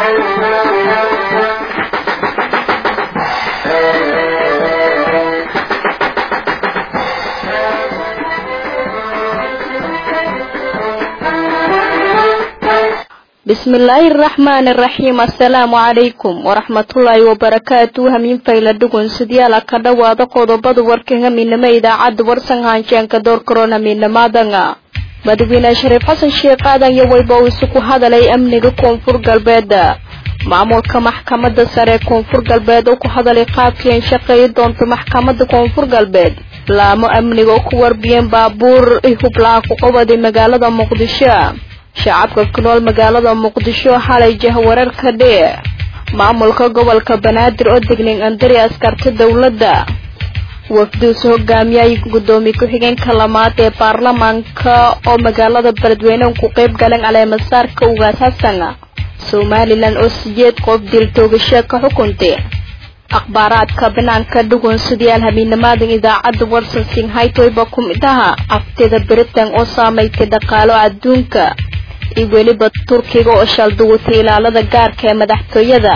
بسم الله الرحمن الرحيم السلام عليكم ورحمة الله وبركاته همين فايلة دقون سديالا كدوادا قودباد وركنغا من نما إذاعة ورسن هانشان كدور كورونا من نما دنغا madaxweyne shariif xasan sheekh aadan iyo weyba uu isugu hadalay amniga koonfur galbeed maamulka maxkamadda sare ee koonfur galbeed oo ku hadalay qaabkii ay shaqeeyi doonto maxkamadda koonfur galbeed laamo amniga oo ku warbiyeen baabuur hublaha ku qabaday magaalada muqdisho shacabka ku nool magaalada muqdisho xalay jahwareer ka dhee maamulka gobolka banaadir oo degnin andari askarta dowladda wafduus hogaamiyay gudoomiye ku-xigeenka lamaad ee baarlamaanka oo magaalada beledweyne ku qeyb galeen caleemasaarka ugaas xasan somalilan oo sideed qof dil toogasho ka xukuntay akhbaaraadka banaanka dhugun sidayaal habeennimaadan idaacadda warsan singhaytoyba ku mid aha aftida britain oo saameysay dhaqaalo adduunka iyo weliba turkiga oo shalduwatay ilaalada gaarka ee madaxtooyada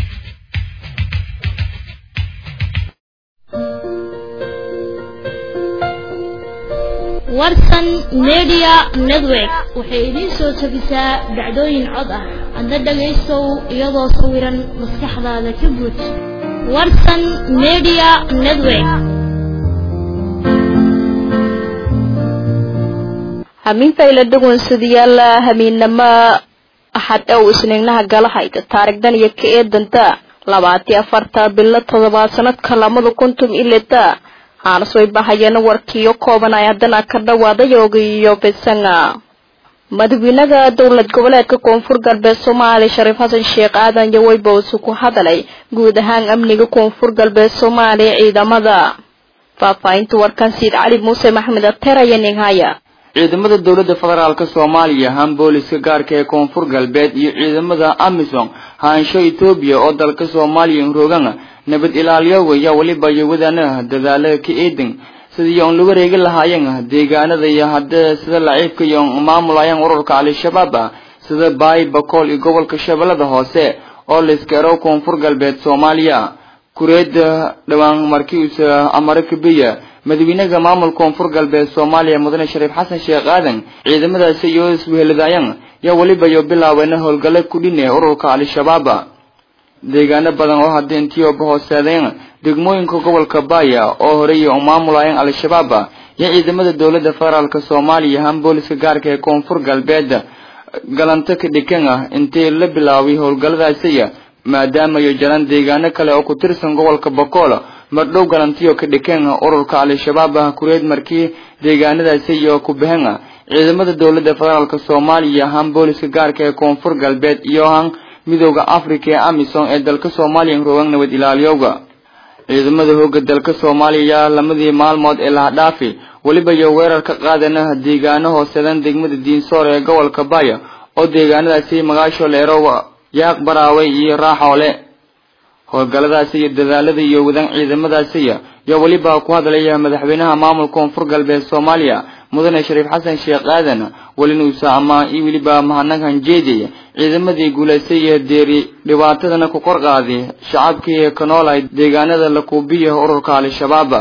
warsan media network waxay idiin soo tabisaa dhacdooyin cod ah adna dhagaystow iyadoo sawiran maskaxdaada ka buuj warsan media network hamiintayla dhugun sidayaal hamiinnamo axad ow isniignaha galahayda taarigdan iyo ka eedanta labaati afarta bilo toddobaad sanadka lamada kuntum ileta aanasway bahayana warkiiyo kooban ay haddana ka dhawaaday ogiyo bisanga madaxweynaha dowlad goboleedka koonfur galbeed soomaaliya shariif xasan sheekh aadan iyo weybowsi ku hadalay guud ahaan amniga koonfur galbeed soomaaliya ciidamada faahfaahinta warkan siid cali muuse maxamed ateer ayaa ninhaya ciidamada dowladda federaalk soomaaliya han booliska gaarka ee koonfur galbeed iyo ciidamada amisom haansho etoobiya oo dalka soomaaliya rogan nabad ilaaliyoga yaa weliba iyo wadaanaha dadaala ka eedan sidii oon lagu wareegi lahaayeen deegaanada iyo hadda sida laciibka iyo maamulayaan ururka al-shabaab ah sida baay bakool iyo gobolka shabeellada hoose oo layskaro koonfur galbeed soomaaliya kureeda dhawaan markiisa amarika biya madaxweynaha maamul koonfur galbeed soomaaliya mudane shariif xasan sheekh aadan ciidamadaasi iyo isweheladaayaan yaa weliba iyo bilaabeyna howlgalo kudhine ururka al-shabaab deegaano badan oo hadda intioba hooseedeen degmooyinka gobolka baaya oo horey u maamulayeen al-shabaab iyo ciidamada dowladda federaalk soomaaliya han booliska gaarka ee koonfur galbeed galanto ka dhikan ah intii la bilaabay howlgalladaasiya maadaama iyo jaran deegaano kale oo ku tirsan gobolka bakool mardhow galantiyo ka dhikan ururka al-shabaab ah kureed markii deegaanadaasi iyo ku bahan ciidamada dowladda federaalk soomaaliya han booliska gaarka ee koonfur galbeed iyo han midooda africa ee amisom ee dalka soomaaliya rogan nabad ilaaliyowga ciidamada hooga dalka soomaaliya lamadii maalmood ee lahadhaafi weliba iyo weerar ka qaadana deegaano hooseedan degmada diinsoor ee gobolka baaya oo deegaanadaasi magaasho leero yaaq baraaway iyo raaxoole howlgalladaasi iyo dadaalada iyo wadan ciidamadaasiya iyo weliba ku hadlaya madaxweynaha maamulka koonfur galbeed soomaaliya mudane shariif xasan sheekh aadan welinuusa ama i weliba mahadnaq hanjeediy ciidamadii guulaystay ee deeri dhibaatadana ku kor qaaday shacabkii ka noolay deegaanada lakuubiya ururka al-shabaab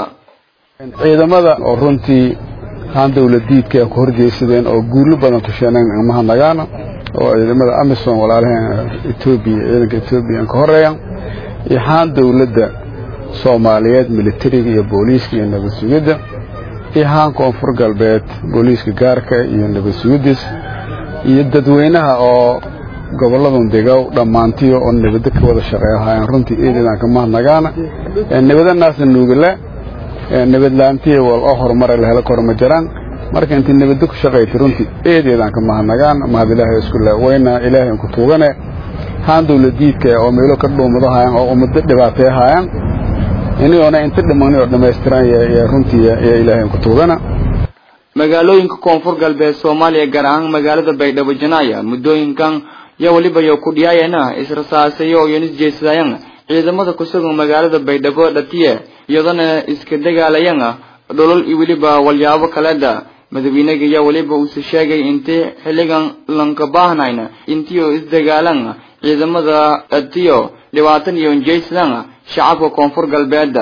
ciidamada oo runtii haan dowladiidka ay ku horjeysadeen oo guulo badan tusheeneen mahadnagaana oo ciidamada amisom walaalaheen etoobiya ciidanka etoobiya ka horeeya iyo haan dowladda soomaaliyeed militariga iyo booliiska iyo nabad sugidda iyo haan koonfur galbeed booliiska gaarka iyo nabad sugiddiis iyo dadweynaha oo gobolladan degow dhammaantiyo oo nabaddo ka wada shaqeeyahaayeen runtii eedeedaan ka mahadnagaana nabadanaasna nuugala nabadlaantiya wal oo horumara la helo korma jiraan marka intii nabaddo ku shaqaytay runtii eedeedaan ka mahadnagaan mahad ilaahay isku le wayna ilaahay ku tuugane haan dowladiidka oo meelo ka dhuumadahaayaan oo ummado dhibaateehaayaan inigoona inta dhimanay oo dhammaystiran y runtii iyo ilaahay ku tuugana magaalooyinka koonfur galbeed soomaaliya gaar ahaan magaalada baydhabo janaaya muddooyinkan yaa weliba yo ku dhiyaayana israsaasayo iyo isjeesadaayan ciidamada kusugan magaalada baydhabo dhatiye iyadana iska dagaalayan dholol iyo weliba walyaabo kaleeda madaxweynaga yaa weliba uuse sheegay intii xilligan lanka baahnayna intii oo isdagaalan ciidamada atiyo dhibaatan iyo injaysadan shacabka koonfur galbeeda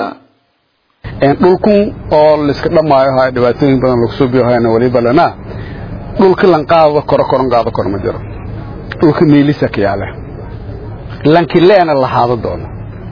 dhulkun oo layska dhammaayo ha dhibaatooyin badan lagu soo biyohayna weliba lana dhulka lan qaado koro koron qaado koro ma jiro dhulka miilisa ka yaale lanki leena lahaado doono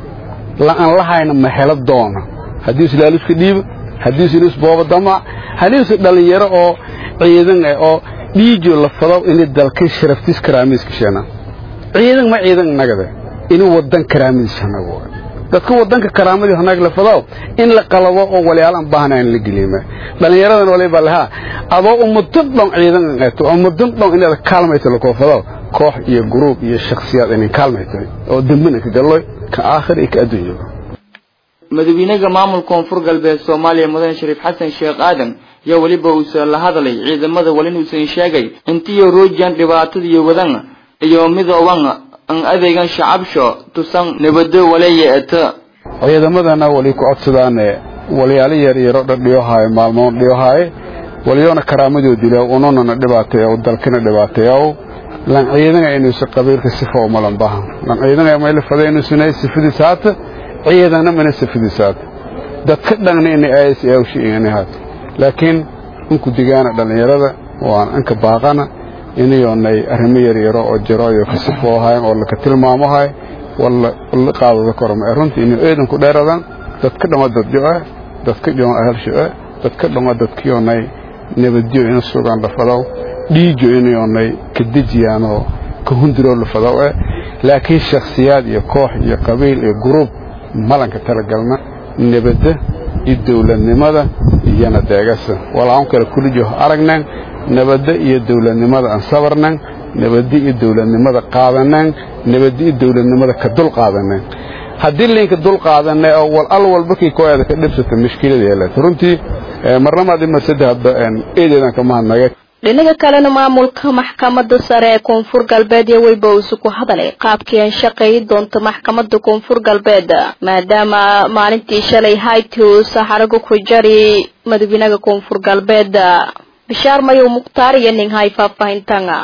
la'an lahayna ma helo doono haddii islaaluska dhiiba haddii islus booba damac haddii is dhalinyaro oo ciidan ah oo dhiijo la fado inay dalka sharaftiis karaamiis kashana ciidan ma ciidan nagade inuu wadan karaamiis hanago dadka wadanka karaamadii hanaag la fado in la qalabo oo walaalan baahnayn la geliima dhalinyaradan waliba laha adoo ummadan dhan ciidan qeeto ummadan dhan inaad kaalmayto la koofado koox iyo group iyo shakhsiyaad inay kaalmayto oo dambana ka galoy ka aakhir iyo ka adduunyo madaxweynaha maamulka koonfur galbeed soomaaliya mudane shariif xasan sheekh aadan yaa weliba uusan la hadlay ciidamada walin uusan sheegay intiyo roojan dhibaatada iyo wadan iyo midooban an adeegan shacabsho tusan nabado waleeya eta ciidamadana wali ku codsadaan walyaalo yar yaro dhadhiyohaay maalmoon dhiyohaay walyoona karaamadoo dila ununana dhibaateeyo dalkina dhibaateeyo lan ciidanga inuusa qabiilka sifa umalan bahan lan ciidanga mayla fada inuusanay sifadiisa haata ciidana mana sifadiisa haata dadka dhanna inay ayas awshi ingani haata laakiin inku digaana dhallinyarada waan anka baaqana inayoonay arrimo yaryaro oo jiro iyo ka sifoohayn oo laka tilmaamohay walla qaadada korma runtii inay ciidanku dheeradan dadka dhama dadjo-e dadka dhama ahalsho-e dadka dhama dadkiyoonay nabadyo ina sugaan la fadow dhiijo inayoonay ka dejiyaanoo ka hundiroo la fadow e laakiin shakhsiyaad iyo koox iyo qabiil iyo guruub malanka talagalna nabadda iyo dowladnimada iyona deegasa walaaan kale kulijo aragnan nabadda iyo dowladnimada aan sabarnan nabadda iyo dowladnimada qaadanan nabadda iyo dowladnimada ka dul qaadanan haddii linka dul qaadanay oo wal al walba kii kooyada ka dhibsata mushkilada yeelata runtii marnamaad imasada hadda eedeedan ka mahadnaga dhinaga kalena maamulka maxkamadda sare ee koonfur galbeed iyo weyba uusu ku hadalay qaabkii aan shaqeeyi doonto maxkamadda koonfur galbeed maadaama maalintii shalay haytius xarago ku jari madaxweynaha koonfur galbeed bishaar mayow mukhtaar iyo ninghay faahfaahintanga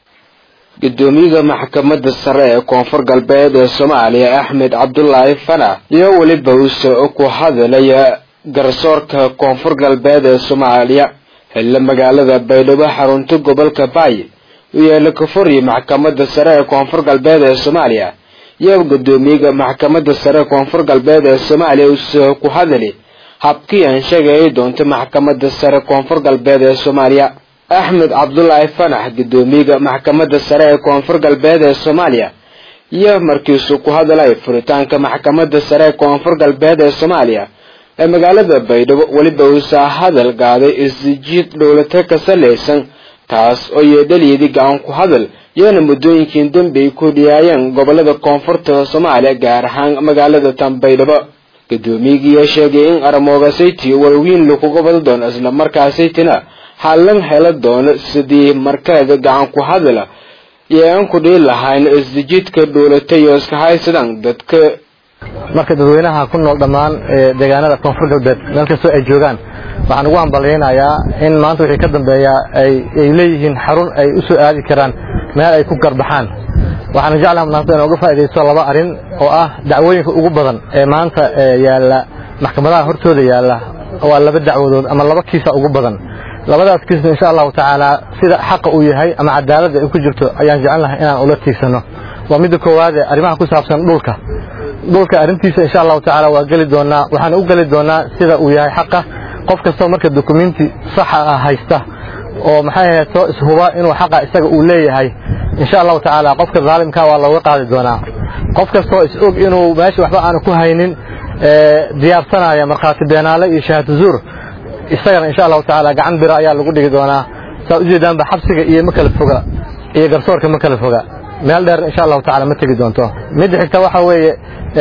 gudoomiyaha maxkamadda sare ee koonfur galbeed ee soomaaliya axmed cabdulaahi fana iyo weliba uuse ku hadalaya garsoorka koonfur galbeed ee soomaaliya xilla magaalada baydhabo xarunta gobolka baay u yeela kafuriya maxkamadda sare ee koonfur galbeed ee soomaaliya iyo gudoomiyaha maxkamadda sare ee koonfur galbeed ee soomaaliya uuse ku hadali habkii aan sheegayay doonta maxkamadda sare koonfur galbeed ee soomaaliya axmed cabdulaahi fanax gudoomiyaha maxkamadda sare ee koonfur galbeed ee soomaaliya iyo markiisuu ku hadalay furitaanka maxkamadda sare ee koonfur galbeed ee soomaaliya ee magaalada baydhabo weliba uusa hadal qaaday isjiid dhowlata ka salaysan taas oo yeedhaliyadii gacan ku hadal iyona muddooyinkiin dambi ay ku dhiyaayeen gobolada koonfurta soomaaliya gaar ahaan magaalada tan baydhabo guddoomiyigiiyaa sheegay in aramooga sayti walwiin lakuga wada doono islamarkaa saytina hallan hela doono sidii markeeda gacan ku hadala iyo aan ku dhihi lahayn isdijiidka dhuulatay oo iska haysadaan dadka marka dadweynaha ku nool dhammaan deegaanada koonfur galbeed meel kastoo ay joogaan waxaan ugu hambalyaynayaa in maanta wixii ka dambeeya ay leeyihiin xarun ay u soo aadi karaan meel ay ku garbaxaan waxaan jeclaha maanta inaan uga faaidaysto laba arrin oo ah dacwooyinka ugu badan ee maanta yaalla maxkamadaha hortooda yaalla waa laba dacwadood ama laba kiisa ugu badan labadaas kiisna insha allahu tacaala sida xaqa uu yahay ama cadaaladda ay ku jirto ayaan jecelnahay inaan ula tiigsano waa midda koowaade arrimaha ku saabsan dhulka dhulka arrintiisa insha allahu tacaala waa geli doonaa waxaan u geli doonaa sida uu yahay xaqa qof kastoo marka dokumenti saxa ah haysta oo maxay ahayd soo ishuba inuu xaqa isaga uu leeyahay insha allahu tacaala qofka zaalimka waa looga qaadi doonaa qof kastoo is og inuu meesha waxba aanu ku haynin diyaarsanaya markhaati beenaale iyo shahaado zuur isagana insha allahu tacaala gacan bira ayaa lagu dhigi doonaa saa ujeedaanba xabsiga iyo ma kala foga iyo garsoorka ma kala foga meel dheer insha allahu tacala ma tegi doonto midda xigta waxa weeye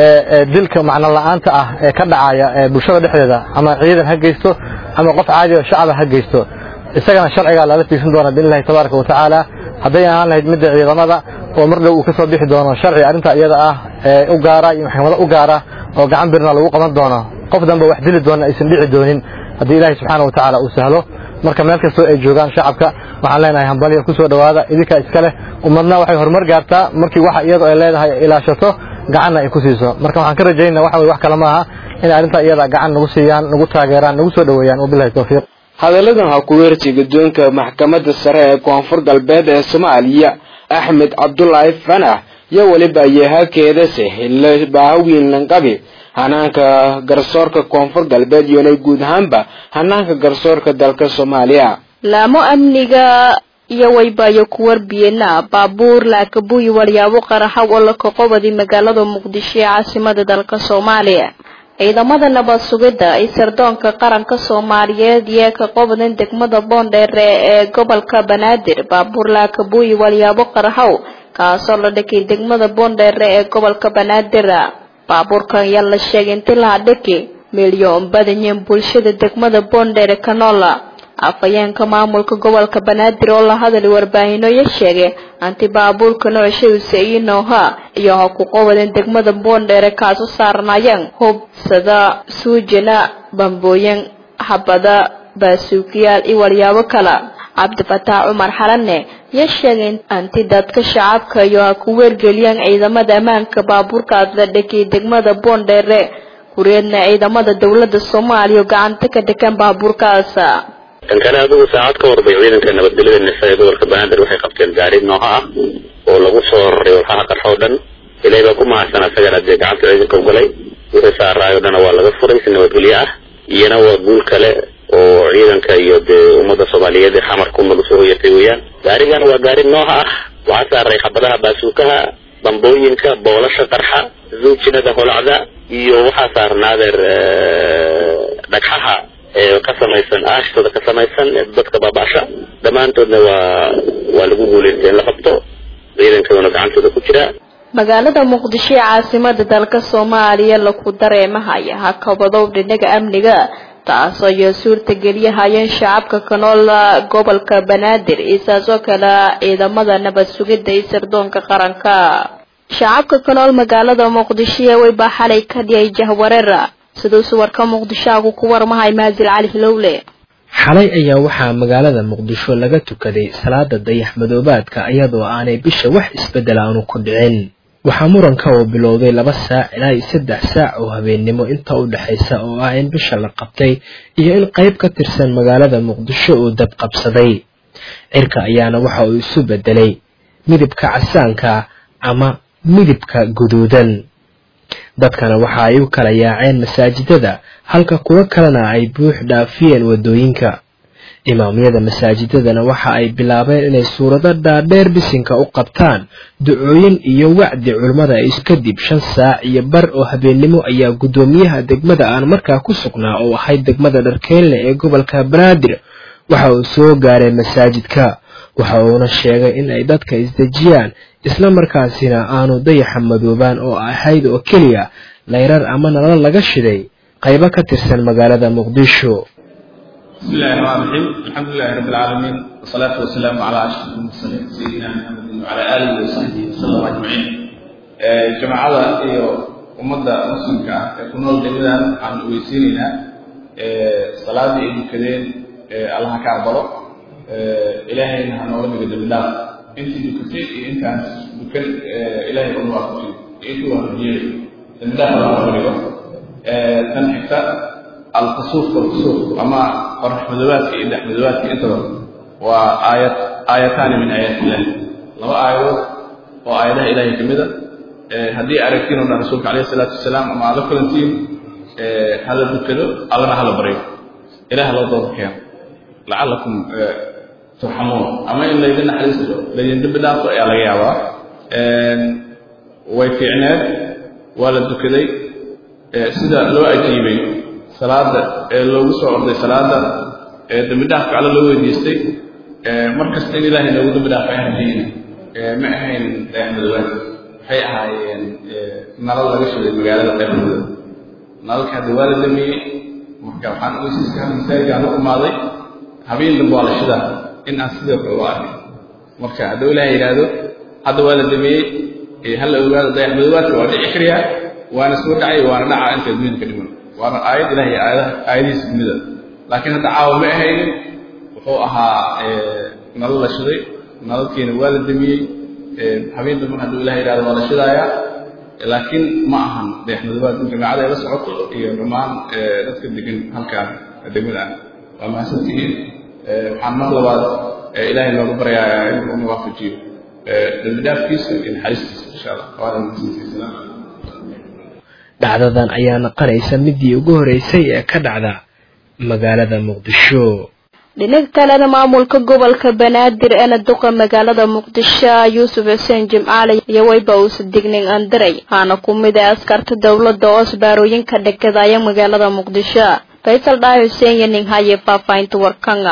dilka macno la-aanta ah ee ka dhacaya bulshada dhexdeeda ama ciidan ha geysto ama qof caadi oo shacaba ha geysto isagana sharcigaa lala tiigsan doona biillahi tabaaraka wa tacaala hadday ahaan lahayd midda ciidamada oo mar dhow uu ka soo bixi doono sharci arrinta iyada ah ee u gaara iyo maxkamado u gaara oo gacan birna lagu qaban doono qof danba wax dili doona aysan dhici doonin haddii ilaahay subxaana wa tacaala uu sahlo marka meel kastoo ay joogaan shacabka waxaan leenahay hambalyo ku soo dhowaada idinkaa iska leh ummadna waxay horumar gaartaa markii waxa iyadu ay leedahay ilaashato gacanna ay ku siiso marka waxaan ka rajaynaa waxa weye wax kale maaha inay arrintaa iyada gacan nagu siiyaan nagu taageeraan nagu soo dhoweeyaan wabilahi tawfiiq hadalladan ha ku weertay guddoonka maxkamadda sare ee koonfur galbeed ee soomaaliya axmed cabdulaahi fanax iyo weliba yehakeeda sahille baahawiin lanqabi hanaanka garsoorka koonfur galbeed iyonay guud ahaanba hanaanka garsoorka dalka soomaaliya laamo amniga iyo waybayo ku warbiyena baabuur laakabuyi walyaabo qaraxaw oo la kaqobadi magaalada muqdisho ee caasimada dalka soomaaliya ciidamada nabad sugidda ay sardoonka qaranka soomaaliyeed iyo ka qobadan degmada boondheere ee gobolka banaadir baabuur laakabuyi walyaabo qaraxow kaasoo la dhakay degmada boondheere ee gobolka banaadir baabuurkan ayaa la sheegay inti laha dhaki milyoon badanyiin bulshada degmada boondheere kanola afhayeenka maamulka gobolka banaadir oo la hadlay warbaahinooyo sheegay anti baabuurka noocshadiisa iyo nooha iyo ha ku qowadan degmada boondheere kaasu saaranayeen hub sada suujina bambooyin xabada baasuukiyaal iyo walyaabo kale cabdifataax cumar xalane yaa sheegay anti dadka shacabka iyo ha ku weergeliyaan ciidamada ammaanka baabuurkaas la dhakiyay degmada boondheere kureedna ciidamada dowlada soomaaliya oo gacanta ka dhigan baabuurkaas kan kale adigu saacad ka horbay ciidanka nabadgelyada nisa ee gobolka banaadir waxay qabteen gaari nooha ah oo lagu soo raray walxaha qarxoo dhan ilaahay baa ku mahadsan asagana dee gacanta ciidanka ugalay wixii saaraayo dhana waa laga furay si nabadgelyo ah iyana waa guul kale oo ciidanka iyo dee ummadda soomaaliyeed ee xamar ku nool usoo hoyatay weeyaan gaarigan waa gaari nooha ah waxaa saaray xabadaha baasuukaha bambooyinka boolasha qarxa zuujinada holacda iyo waxaa saarnaadeer dhagxaha ee ka samaysan aashtada ka samaysan dadka baaba'sha dhammaantoodna waa waa lagu guulaystay in la qabto ciidankoodana gacantooda ku jira magaalada muqdisho ee caasimada dalka soomaaliya laku dareemahaya hakabadow dhinaga amniga taasoo iyo suurta geliyahayeen shacabka ka nool gobolka banaadir iyo saasoo kale ciidamada nabad sugidda iyo sirdoonka qaranka shacabka ka nool magaalada muqdisho ee waybaa xalay ka dhiyay jahwareera siduu suwarka muqdishaagu ku warmahay maasil cali hilowle xalay ayaa waxaa magaalada muqdisho laga tukaday salaada dayax madoobaadka iyadoo aanay bisha wax isbeddel aanu ku dhicin waxaa muranka uu bilowday laba saac ilaa iyo saddex saac oo habeennimo inta u dhexaysa oo ah in bisha la qabtay iyo in qayb ka tirsan magaalada muqdisho uu dab qabsaday cirka ayaana waxa uu isu beddelay midabka casaanka ama midabka guduudan dadkana waxa ay u kala yaaceen masaajidada halka kuwo kalena ay buux dhaafiyeen waddooyinka imaamyada masaajidadana waxa ay bilaabeen inay suurado dhaadheer bisinka u qabtaan ducooyin iyo wacdi culimmada is kadib shan saac iyo bar oo habeennimo ayaa guddoomiyaha degmada aan markaa ku sugnaa oo ahayd degmada dharkeenle ee gobolka banaadir waxa uu soo gaaray masaajidka waxa uuna sheegay in ay dadka isdejiyaan isla markaasina aanu dayaxa madoobaan oo ahayd oo keliya layrar ama nalal laga shiday qaybo ka tirsan magaalada muqdisho بسم الله الرحمن الرحيم الحمد لله رب العالمين والصلاة والسلام على أشرف المرسلين سيدنا محمد وعلى آله وصحبه وسلم أجمعين جماعة iyo ummadda muslimka ah ee ku nool degmadan waxaan ogeysiinaynaa salaadii ay dukadeen allaha ka aqbalo ilaahayna ha nooga dhigo dembi dhaaf intii dukatay iyo intaan dukan ilaahay unu waafajiyo iyo intii waafajiyey dembi dhaaf allaha nooga dhigo tan xigta alkusuuf walkusuuf ama qorax madoobaadka iyo dhex madoobaadka intaba waa aayad aayataani min aayaat illahi laba aayadood oo aayadaha ilaahay ka mid a haddii aragtiin oo dhan rasuulka calayhi salaatu wasalaam ama aad la kulantiin hala dukado allana hala baryo ilaah loo dooda keeno lacalakum turxamuun ama in laydin naxariisto laydin dembi dhaafo ayaa laga yaabaa way fiicneed waa la dukaday sida loo ajiibay salaada ee loogu soo orday salaada ee dembi dhaafka alle loo weydiistay mar kasta in ilaahay noogu dembi dhaafo ayaan rajayna ma ahayn dayaxmadoobaad waxay ahaayeen nalal laga shiday magaalada qaybmadooda nalalka hadda waa la damiyey marka waxaan ogeysiiska masaajidkaan u imaaday habeen dambe waa la shidaa in aan sidoo kale u arkin marka hadduu ilaahay yidhaahdo hadda waa la damiyey hala ogaado dayaxmadoobaadka waa dhici kariyaa waana soo dhacay waana dhacaa intaad dunida ka dhiman waana aayad ilahay aayadaha aayadihiisa dunida laakiin hadda caawa ma ahaynin oo ahaa nalal la shiday nalalkiina waa la damiyey habeen damban hadduu ilaha yidhahdo waa la shidaayaa laakiin ma ahan dayaxmadoobaad in jamaacada ay la socoto iyo dhammaan dadka degan halkaan degmada ah waa mahadsantihiin waxaan mar labaad ilaahay noogu baryayaa inuu una waafajiyo dambidhaafkiisa iyo naxariistiisa insha allah waana mahadsantihiin dhacdadan ayaa naqanaysa midii ugu horeysay ee ka dhacda magaalada muqdisho dhinaca kalena maamulka gobolka banaadir eena duqa magaalada muqdisho yuusuf xuseen jimcaale iyo wayba uusa dignin andiray aana ku mid ah askarta dowladda oo asbaarooyinka dhegadaaya magaalada muqdisho faysal dhaay xuseen iyo nin haye faahfaahinta warkanga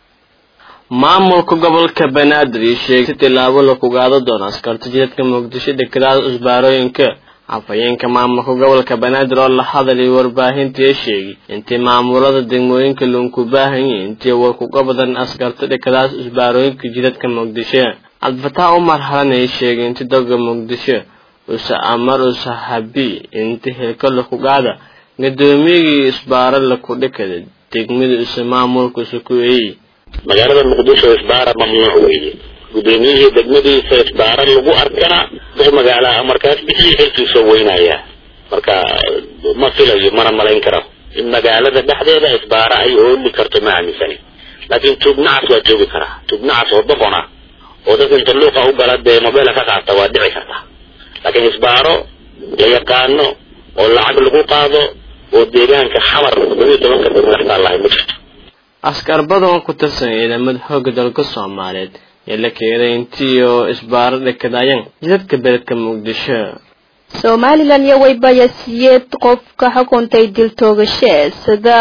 maamulka gobolka banaadir iyo sheegay si tilaabo la kugaado doono askarta jidadka muqdisho dhegadaada usbaarooyinka afhayeenka maamulka gobolka banaadir oo la hadalay warbaahintii sheegay intii maamulada degmooyinka loonku baahanyay intii war kuga badan askarta dhekadaas usbaarooyinka jidadka muqdisho cabdifataax umar halan ay sheegay inti doga muqdisho usa amar usa habi inti hilka lakugaada gadoomiyagii isbaaro laku dhekada degmada usa maamulka usa ku eeyey magaalada muqdisho isbaara mamnuuc weeye gudoomiyihii degmadiisa isbaara lagu arkana dux magaalaha markaas bixii xilkiisoo weynaya marka ma filayo mana malayn karo in magaalada dhexdeeda isbaara ay ooli karto ma aaminsani laakiin tuubnacas waa joogi karaa tuubnacas oo doqon ah oo dadka inta luuqa u gala dee mobeela ka qaata waa dhici karta laakiin isbaaro la yaqaano oo lacag lagu qaado oo deegaanka xamar labiyo tobanka degmadaxtaa lahay ma jirto askar badan ku tirsan ciidamada xoogga dalka soomaaliyeed ee la keenay intii oo isbaaro dhekadaayeen jidadka beledka muqdisho somalilan iyo waybaya siyeed qofka xukuntay dil toogashe sida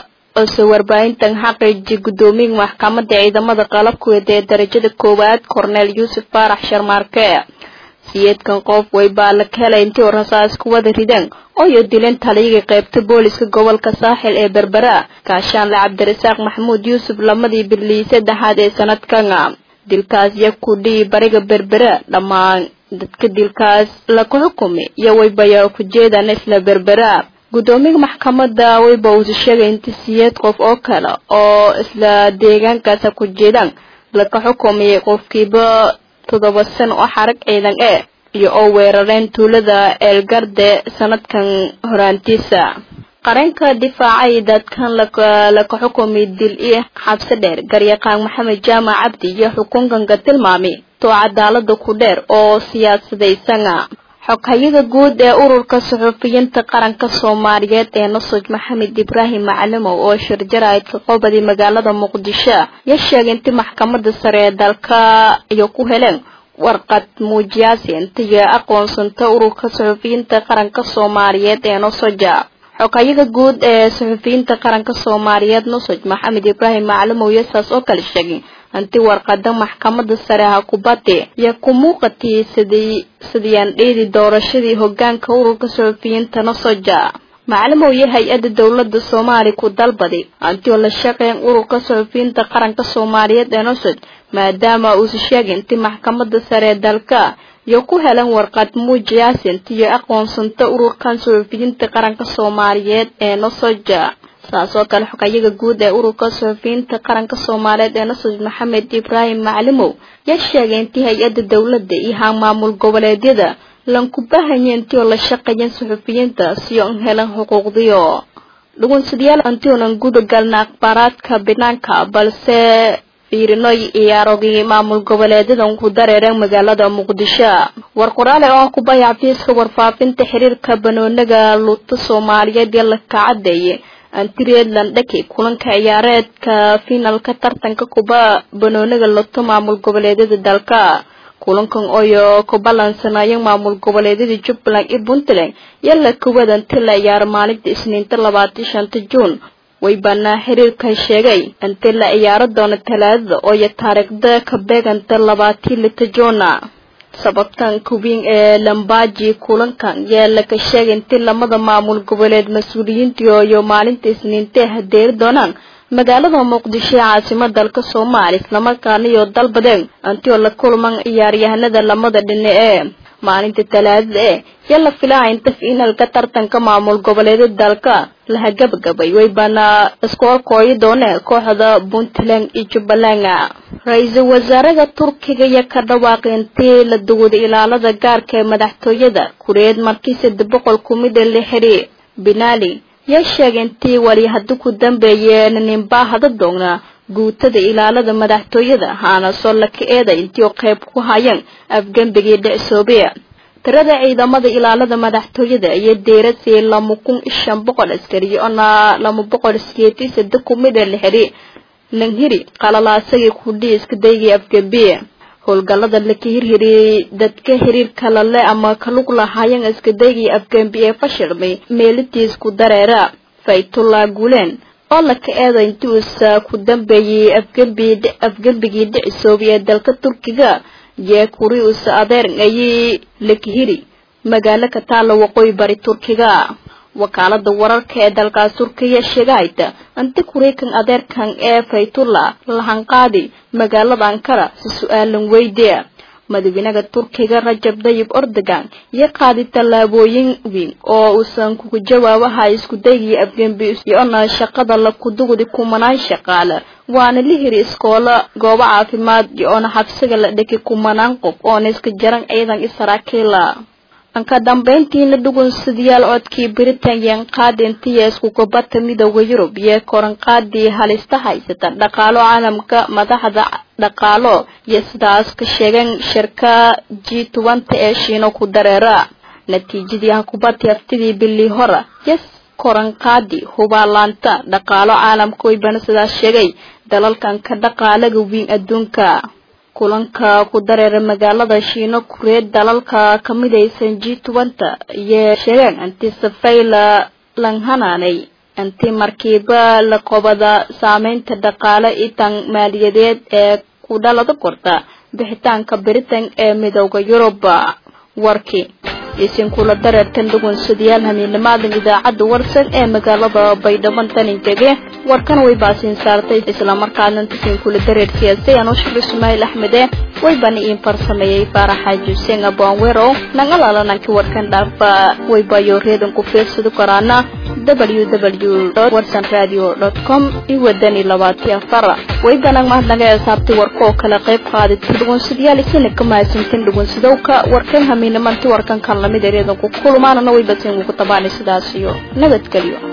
ose warbaahintan xaqiiji guddoomiyaha maxkamadda ciidamada qalabkuweed ee darajada koowaad korneel yuusuf faarax sharmaarke siyeedkan qof waybaa la helay intii oo rasaas ku wada rideen ooyo dileen taliyagii qaybta booliska gobolka saaxil ee berbera gaashaanle cabdirasaaq maxamuud yuusuf lamadii bilii saddexaad ee sanadkan dilkaas iyo kudhii bariga berbera dhammaan dadka dilkaas laku xukumay iyo waybaya ku jeedaan isla berbera guddoomiyaha maxkamadda wayba uusa sheegay inta siyeed qof oo kale oo isla deegaankaasa ku jeedaan laka xukumayay qofkiiba toddoba sano oo xarag ciidan e iyo oo weerareen tuulada eelgarde sanadkan horaantiisa qareenka difaacay dadkan laka xukumay dil iyo xabsi dheer garyaqaan maxamed jaamac cabdi iyo xukunkanka tilmaamay too cadaalada ku dheer oo siyaasadeysana xoghayada guud ee ururka suxufiyiinta qaranka soomaaliyeed ee nasuj maxamed ibraahim macalimow oo shirjaraydka qobadii magaalada muqdisho ya sheegay intii maxkamada sare ee dalka iyo ku heleen warqad muujiyaasi intiyo aqoonsanta ururka suxufiyiinta qaranka soomaaliyeed ee nosoja xoghayada guud ee suxufiyiinta qaranka soomaaliyeed nusoj maxamed ibraahim macalimow iyo saas oo kale sheegay hanti warqada maxkamada sare ha kubadde iyo ku muuqatii sidii sidiyaan dheedi doorashadii hogaanka ururka suxufiyiinta nasoja macalimow iyo hay-adda dowlada soomaaliya ku dalbaday hanti oo la shaqeyn ururka suxufiyiinta qaranka soomaaliyeed ee nasoj maadaama uusa sheegay inti maxkamada sare ee dalka iyo ku helan warqad muujiyaasi intiyo aqoonsanta ururkan suxufiyiinta qaranka soomaaliyeed ee nasoja saas oo kale xogayaga guud ee ururka suxufiyiinta qaranka soomaaliyeed ee nasuj maxamed ibraahim macalimow yaa sheegay intii hay-adda dowladda iyo haan maamul goboleedyada lanku bahanya intii oo la shaqeeyan suxufiyiinta siyo an helan xuquuqdiyo dhugunsadayaal intii oonan guda galna akhbaaraadka banaanka balse fiirinoy iyaarogii maamul goboleedyadan ku dareereen magaalada muqdisho war qoraale oo ku baya xafiiska warfaafinta xiriirka banoonaga luuta soomaaliyeed ee la kacadeeye antireedland dhaki kulanka ciyaareedka finalka tartanka kuba banoonaga loto maamul goboleedyada dalka kulankan oyo ku balansanayeen maamul goboleedyada jubbaland iyo puntland yalla kuwada inti la ciyaaro maalinta isniinta labaatan shanta juun waybaana xiriirka sheegay intii la ciyaaro doono talaadada ooyo taariikhda ka beeganta labaatii lita juuna sababtan kuwiin ee lambaji kulankan yaa laka sheegay intii lamada maamul goboleed mas-uuliyiintii iyo maalinta isniintee hadeeri doonaan magaalada muqdisho ee caasimada dalka soomaaliya islamarkaana iyo dalbadeen intii oo la kulman ciyaaryahanada lamada dhinac ee maalinta talaadada ee yaa la filaa inta fiinalka tartanka maamul goboleedyada dalka laha gabagabay waybaana iskoolkooyi doone kooxda puntland iyo jubbaland ra-iisul wasaaraha turkiga iyo ka dhawaaqay intii la duwaday ilaalada gaarka ee madaxtooyada kureed markii saddex boqol kumida la xiri binali yaa sheegay intii wali haddi ku dambeeyeen ninbaa hada doogna guutada ilaalada madaxtooyada haana soo laka eeday intii oo qayb ku hayeen afgembigii dhicsoobe tirada ciidamada ilaalada madaxtooyada iyo deerasii lama kun shan boqol askari oona lama boqol sideetii sade kumida la xiri langhiri qalalaasagii kudhii iska daygii afgembiye howlgallada laka hirhiri dadka xiriirka lale ama kalug lahaayeen iskadaygii afgembi ee fashilmay meelitiis ku dareera faytullah guuleen oo laka eeda intii uusa ku dambeeyey afgembi afgembigii dhicisoobi ee dalka turkiga yee kuri uusa adeer ayay lakahiri magaalo ka taalla waqooyi bari turkiga wakaalada wararka ee dalkaas turkiya sheegahayta inti kuriikan adeerkan ee faytullah lahanqaadi magaalada ankara si su-aalan weydiya madaxweynaha turkiga rajab dayib ordogan iyo qaadi tallaabooyin weyn oo uusan kugu jawaabaha isku daygii afgembi iyo-na shaqada la kudugdi kumanaan shaqaale waana la hiri iskoolo goobo caafimaad iyo-ona xabsiga la dhiki kumanaan qof oona iska jaran ciidan israakiila anka dambeyntiina dhugunsadayaal codkii britain qaadi intiya isku gobata midooda yurub iyo koranqaadii halista haysata dhaqaalo caalamka madaxda dhaqaalo iyo sidaas ka sheegeen shirka g tobanta ee shiino ku dareera natiijadii hakubadii haftidii bilii hora yes koranqaadi hubaalaanta dhaqaalo caalamka waybana sidaas sheegay dalalkan ka dhaqaalaga weyn adduunka kulanka ku dareera magaalada shiino kureed dalalka ka midaysan g tobanta iyo sheegeen inti safayla langhanaanay inti markiiba la qobada saameynta dhaqaale itan maaliyadeed ee ku dhalada korta bixitaanka britain ee midooda yurub warkii isinkula dareertan dhugunsadayaal hamiinimaadan idaacadda warsan ee magaalada baydhabo taninkege warkan way baasiin saartay islamarkaana intasiinkula dareersiyaasay anoo shir ismaail axmede waybana iin farsameeyey faaraxa juseen aboanwero nangalaalananki warkan dhaafa waybayo reedan ku fiirsadi karaana ww warsan radio com iyo wadani labaati afar waybanag mahadnaga ee saabtay warka oo kale qayb qaadita dhugunsadayaal isina ka mahadsantin dhugunsadowka warkan hamiinimanti warkan kan lamid ereedan ku kulmaanana way basin ugu tabaanay sidaas iyo nabadgelyo